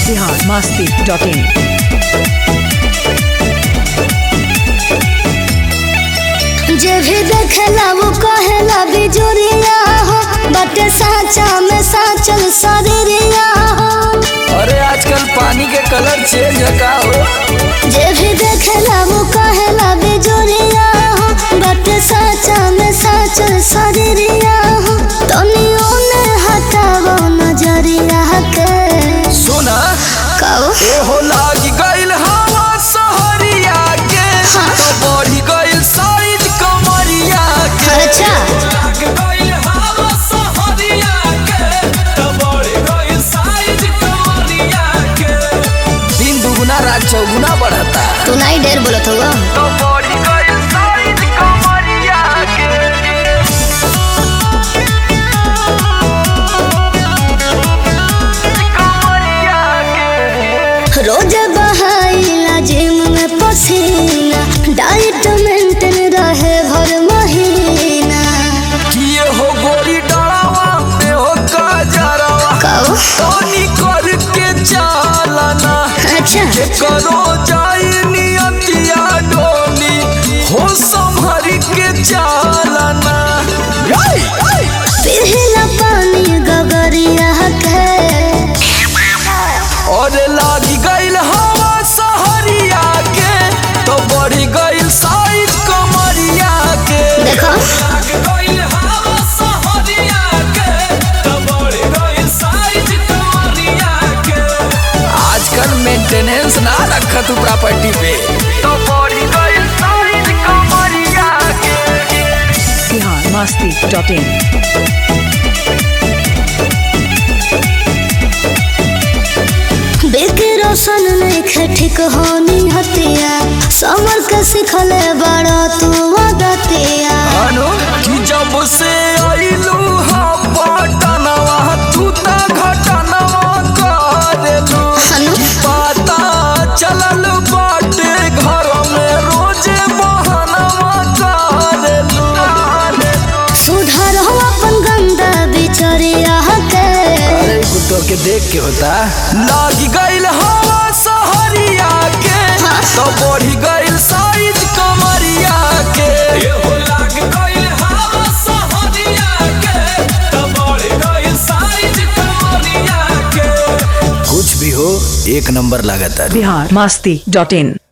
Bihar Masti dot in जे भी देखेला वो कहेला बिजुरिया हो बटे साचा में साचल शरीरिया हो अरे आजकल पानी के कलर चेंज है का हो जे भी देखेला वो कहेला बिजुरिया हो बटे साचा में साचल शरीरिया हो तनियो ने हटावो नजरिया के सुना कहो ए हो लागी गइल हवा सहरिया के हाँ। तो बढ़ी गइल साइज कमरिया के अच्छा लाग गइल हवा सहरिया के तो बढ़ी गइल साइज कमरिया के दिन दुगुना रात चौगुना बढ़ता तू नहीं ढेर बोलत होगा तो बढ़ी गइल साइज कमरिया के रोज बहाइला जिम में पसीना डाइट मेंटेन रहे भर महीना किए हो गोरी डरावा में हो काजरावा कहो पानी करके चालना अच्छा करो जाई नियतिया डोली हो संभर के चालना पिघला पानी गगरिया के और लागी गइल हवा सहरिया के तो बढ़ी गइल साइज कमरिया के देखो लाग गइल हवा सहरिया के तो बढ़ी गइल साइज कमरिया के आजकल मेंटेनेंस ना रखा तू प्रॉपर्टी पे तो बढ़ी गइल साइज कमरिया के बिहार मस्ती डॉट इन बेके रोशन नहीं खे ठीक होनी हतिया समर के सिखले बड़ा तू वदतिया अनु कि जब से आइलू हा पटनवा तू ता घटनवा करेलू अनु कि पता चलल बाटे घर में रोजे बहनवा करेलू सुधर हो अपन गंदा बिचरिया के अरे कुत्तों के देख के होता लागी गइल हवा सहरिया के हाँ। तो बढ़ी गइल साइज कमरिया के हो लाग गइल हवा सहरिया के तो बढ़ी गइल साइज कमरिया के कुछ भी हो एक नंबर लगातार बिहार मस्ती डॉट इन